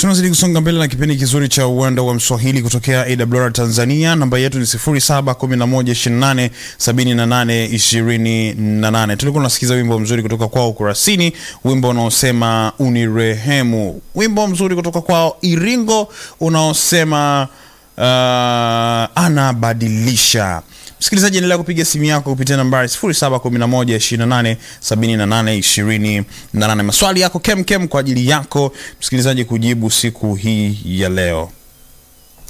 Tunazidi kusonga mbele na kipindi kizuri cha uwanda wa Mswahili kutokea AWR Tanzania. Namba yetu ni 0711287828. Tulikuwa tunasikiza wimbo mzuri kutoka kwao Kurasini, wimbo unaosema unirehemu, wimbo mzuri kutoka kwao Iringo unaosema uh, anabadilisha. Msikilizaji, endelea kupiga simu yako kupitia nambari 0711287828. Maswali yako kem kem kwa ajili yako msikilizaji kujibu siku hii ya leo.